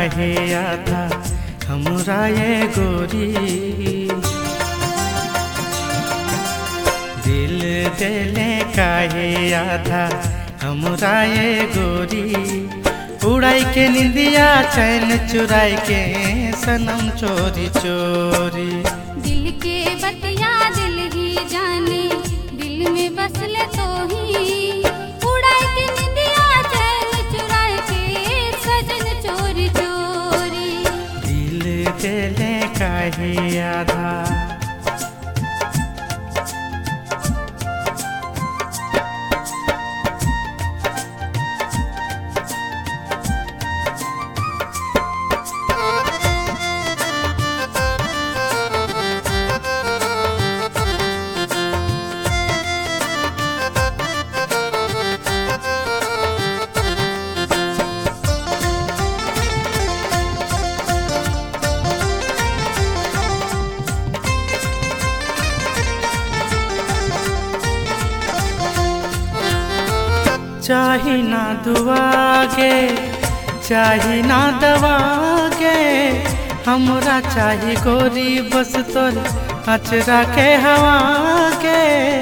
काहे आधा हमरा ये गोरी दिल देले काहे आधा हमरा ये गोरी उड़ाई के निंदिया चैन चुराई के सनम चोरी चोरी दिल के बतिया दिल ही जाने दिल में बसले तो ही उड़ाए के निंदिया चैन चुराए के सजन चोरी चोरी दिल देले काहे आधा चाही ना दुआ के चाही ना दवा के हमरा चाही गोरी बस तोर अचरा के हवा के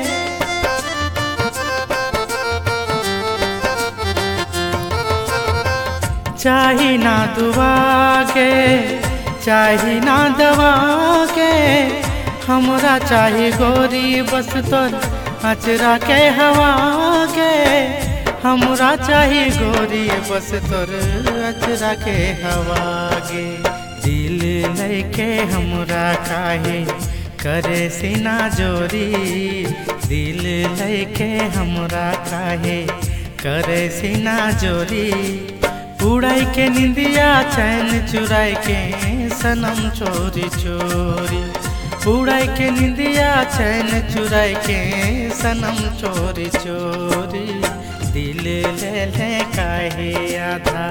चाही ना दुआ के चाही ना दवा के हमरा चाही गोरी बस तोर अचरा के हवा के हमरा चाही गोरी बस तोर अचरा के हवा गे दिल लेके हमरा काहे करे सीना जोरी दिल लेके हमरा काहे करे सीना जोरी उड़ाई के निंदिया चैन चुराई के सनम चोरी चोरी उड़ाई के निंदिया चैन चुराई के सनम चोरी चोरी दिल ले ले काहे आधा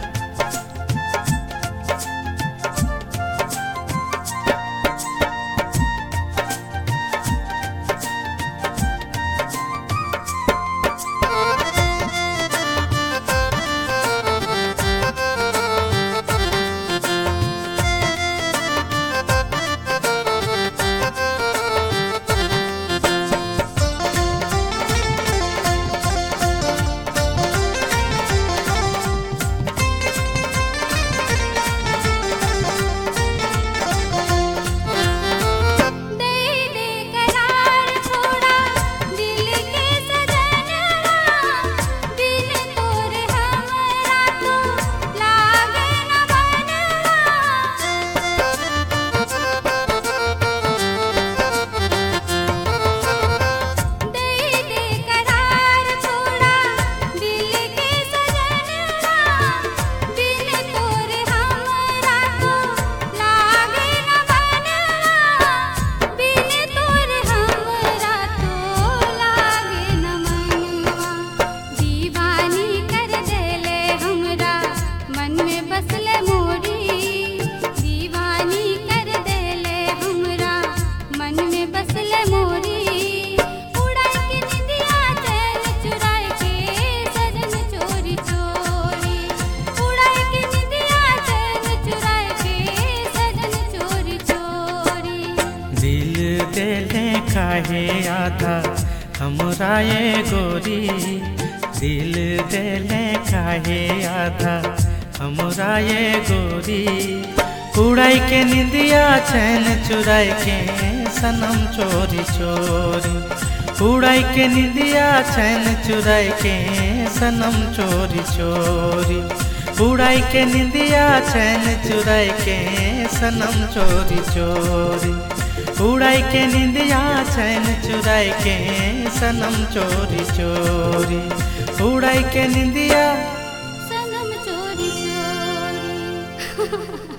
दे दे करार थोड़ा दिल के सजनवा दिल तोरे हमरा तो लागे न बनवा दे दे करार थोड़ा दिल के सजनवा दिल तोरे हमरा तो लागे न बनवा बिन तोरे हमरा तो लागे न मनवा दीवानी कर देले हमरा मन में बसले मोरी दीवानी कर देले हमरा मन में बसले मोरी उड़ा के निंदिया चैन चुराए के सजन चोरी चोरी उड़ा के निंदिया चैन चुराए के सजन चोरी चोरी दिल देले काहे आधा हमरा ये गोरी दिल देले काहे आधा हमरा ये गोरी उड़ाई के निंदिया चैन चुराई के सनम चोरी चोरी उड़ाई के निंदिया चैन चुराई के सनम चोरी चोरी उड़ाई के निंदिया चैन चुराई के सनम चोरी चोरी उड़ाई के निंदिया चैन चुराई के सनम चोरी चोरी उड़ाई के निंदिया सनम चोरी चोरी